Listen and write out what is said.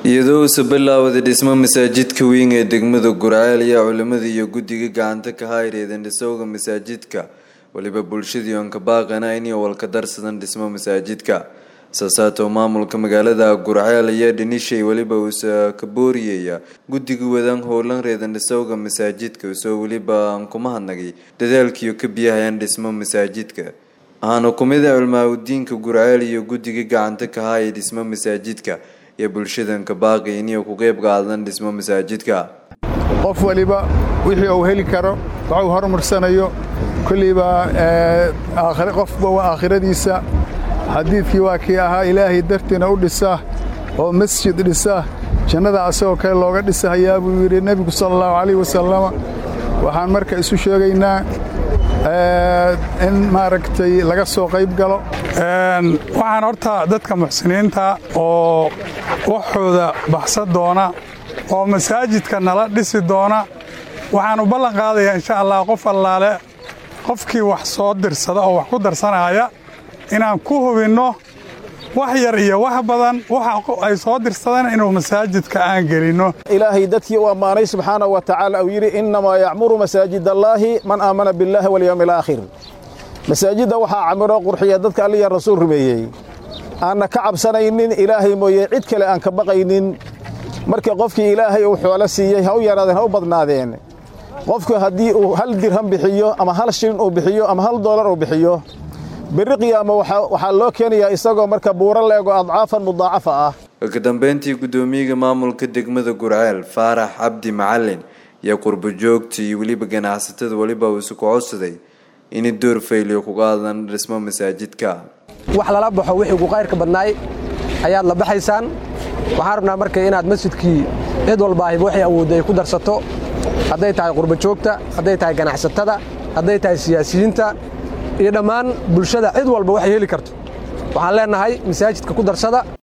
iyadoo uusa bilaawday dhismo masaajidka weyn ee degmada gurceel ayaa culimada iyo guddiga gacanta ka hayreedeen dhisowga masaajidka weliba bulshadii oon ka baaqana inay walka darsadan dhismo masaajidka saasaatoo maamulka magaalada gurceel ayaa dhinishay weliba uusa ka booriyaya guddiga wadaan howlan reedan dhisowga masaajidka usoo weliba aan kuma hadnagay dadaalkiiyo ka biyahayaan dhismo masaajidka ahaana kumida culmaa-udiinka gurceel iyo guddiga gacanta ka haya dhismo masaajidka iyo bulshadanka baaqi inay ku qeyb qaadan dhismo masaajidka qof waliba wixii uu heli karo waxuu horumarsanayo kolliiba qofba waa aakhiradiisa xadiidkii waa kii ahaa ilaahay dartiina u dhisa oo masjid dhisa jannada asagoo kale looga dhisahayaa buu yidhi nebigu sala allahu calayh wasalama waxaan marka isu sheegaynaa in maaragtay laga soo qayb galo waxaan horta dadka muxsiniinta oo waxooda baxsan doona oo masaajidka nala dhisi doona waxaan u ballan qaadayaa insha allah qof allaale qofkii wax soo dirsada oo wax ku darsanaya inaan ku hubinno wax yar iyo wax badan waxa ay soo dirsadeen inuu masaajidka aan gelinno ilaahay dadkii u ammaanay subxaanahu wa tacaala uu yidhi innamaa yacmuru masaajid allaahi man aamana billaahi walyowmi alaakhir masaajidda waxaa camiro qurxiya dadka alliya rasuul rumeeyey aanna ka cabsanaynin ilaahay mooye cid kale aan ka baqaynin marka qofkii ilaahay uu xoolo siiyey ha u yaraadeen ha u badnaadeen qofku haddii uu hal dirham bixiyo ama hal shilin uu bixiyo ama hal doolar uu bixiyo berri qiyaama waxaa loo keenayaa isagoo marka buuro leego adcaafan mudaacafa ah ka dambeyntii guddoomiyaga maamulka degmada gurceel faarax cabdi macalin iyo qurbo joogta iyo weliba ganacsatada weliba uu isu kocodsaday inay door fayliyo ku qaadan dhismo masaajidka wax lala baxo wixii ku qayrka badnaay ayaad la baxaysaan waxaan rabnaa marka inaad masjidkii cid walbaahiba waxay awoodda ay ku darsato hadday tahay qurbo joogta hadday tahay ganacsatada hadday tahay siyaasiyiinta iyo dhammaan bulshada cid walba waxay heli karto waxaan leennahay masaajidka ku darsada